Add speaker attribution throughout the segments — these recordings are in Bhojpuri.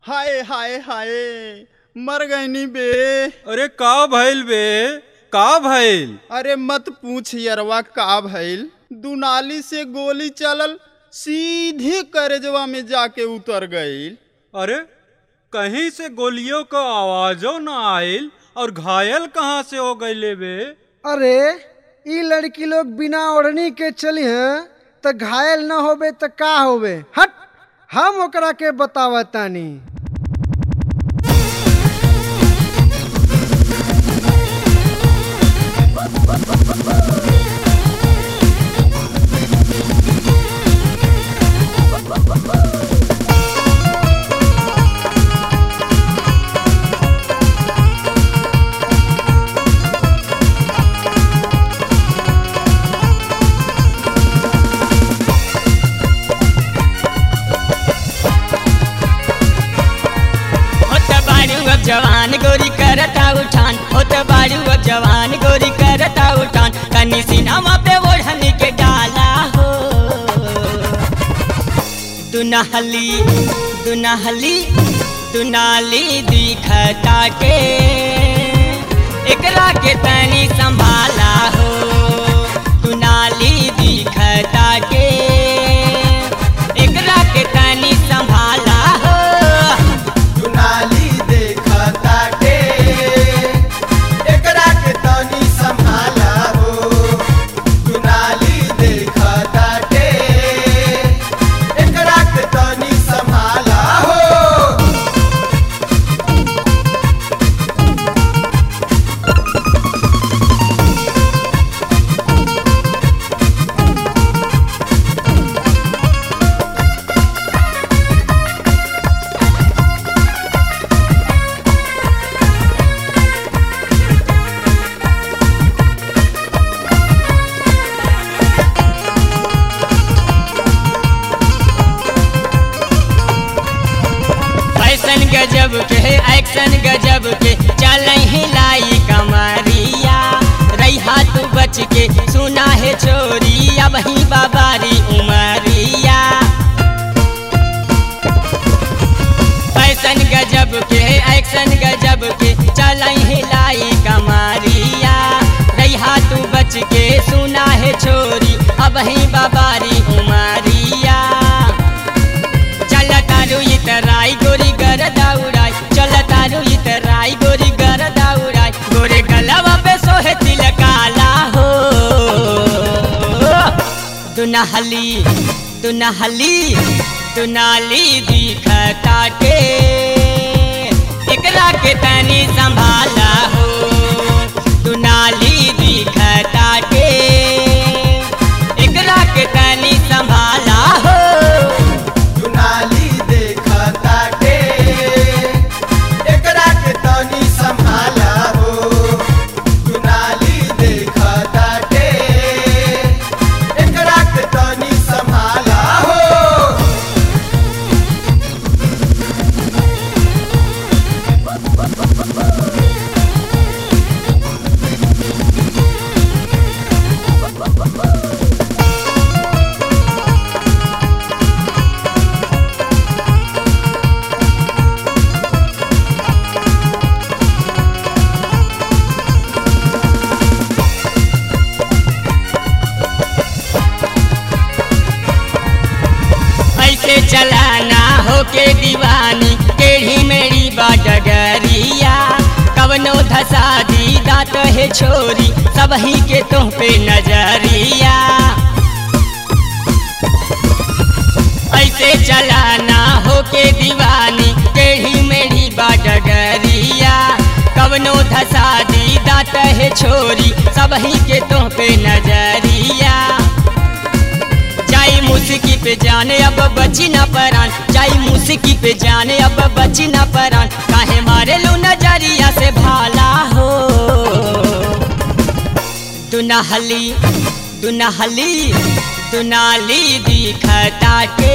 Speaker 1: हाय हाय हाय मर गईनी बे
Speaker 2: अरे का भइल बे का भइल
Speaker 1: अरे मत पूछ यरवा का भइल दुनाली से गोली चलल सीधे करेजवा में जाके उतर गईल
Speaker 2: अरे कहीं से गोलियों का आवाजो न आइल और घायल कहाँ से हो गईले बे
Speaker 3: अरे ई लड़की लोग बिना ओढ़नी के चली हैं त घायल न होबे त का होबे हट हम ओकरा के बतावतानी
Speaker 4: होत बाड़ू अब जवान गोरी करता उठान होत बाड़ू अब जवान गोरी करता उठान कनी सिनामा पे ओढ़नी के डाला हो दुनहली दुनहली दुनाली दिखता के एकरा के तनी संभाला हो दुनाली दिखता के एकरा के तनी संभाला हो
Speaker 5: दुनाली देखता के एकरा के तनी संभाला हो दुनाली देखता के एकरा के तनी संभाला हो
Speaker 4: फैशन गजब के एक्शन गजब के चल हिलाई कमरिया रैहा तू बच के सुना है छोरी अब ही बाबारी उमरिया फैशन गजब के एक्शन गजब के चल हिलाई कमरिया रैहा तू बच के सुना है छोरी अब ही बाबारी उमरिया चल तारू इतराई गोरी गर दौड़ाई चल तारू इतराई गोरी गर दौड़ाई गोरे गलवा पे सोहे तिल काला हो दुनहली दुनहली दुनाली दिखता के एकरा के तनी संभाला हो दुनाली दिखता के एकरा के तनी संभाला हो
Speaker 5: दुनाली देखता के एकरा के तनी संभाला हो दुनाली देखता के एकरा के तनी संभाला हो
Speaker 4: ऐसे चलाना होके दीवानी टेढ़ी मेरी बाडगरिया कवनो धसा दी दात है छोरी सब ही के तुम पे नजरिया ऐसे चलाना होके दीवानी टेढ़ी मेरी बाडगरिया कवनो धसा दी दात है छोरी सब ही के तुम पे नजरिया जाई मुस्की पे जाने अब बची न परान जाई मुस्की पे जाने अब बची न परान काहे मारे लो नजरिया से भाला हो दुनहली दुनहली दुनाली दिखता के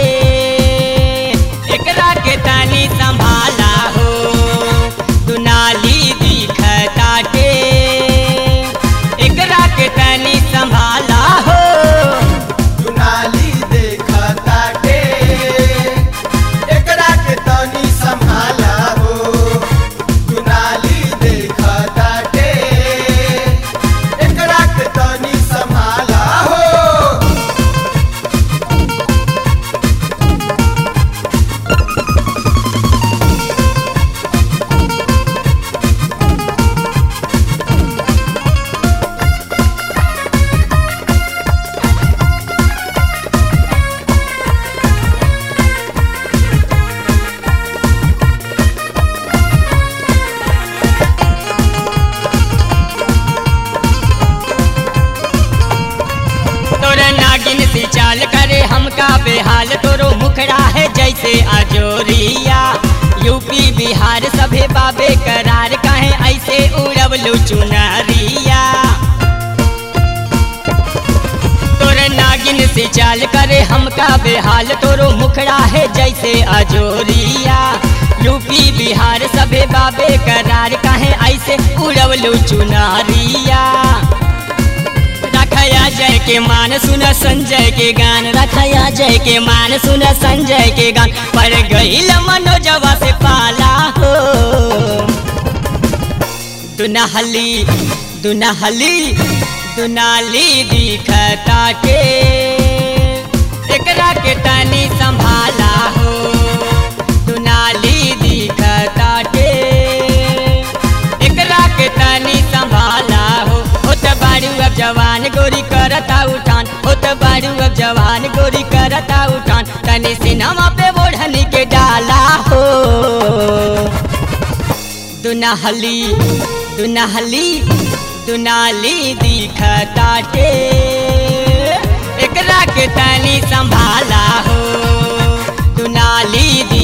Speaker 4: एकरा के तनी संभाला हो दुनाली दिखता के एकरा के तनी संभाला हो
Speaker 5: दुनाली देखता के एकरा के तनी संभाला
Speaker 4: बाबे करार काहे ऐसे उड़वलू चुनरिया तोरे नागिन से चाल करे हमका बेहाल तोरो मुखड़ा है जैसे अजोरिया यूपी बिहार सभे बाबे करार काहे ऐसे उड़वलू चुनरिया रखया जय के मान सुन संजय के गान रखया जय के मान सुन संजय के गान पर गईल मनोजवा से पाला हो दुनहली दुनहली दुनाली दिखता के एकरा के तनी संभाला हो दुनाली दिखता के एकरा के तनी संभाला हो होत बारू अब जवान गोरी करता उठान होत बारू अब जवान गोरी करता उठान तनी सिनेमा पे ओढ़नी के डाला हो दुनहली दुनहली दुनाली दिखता के एकरा के तनी संभाला हो दुनाली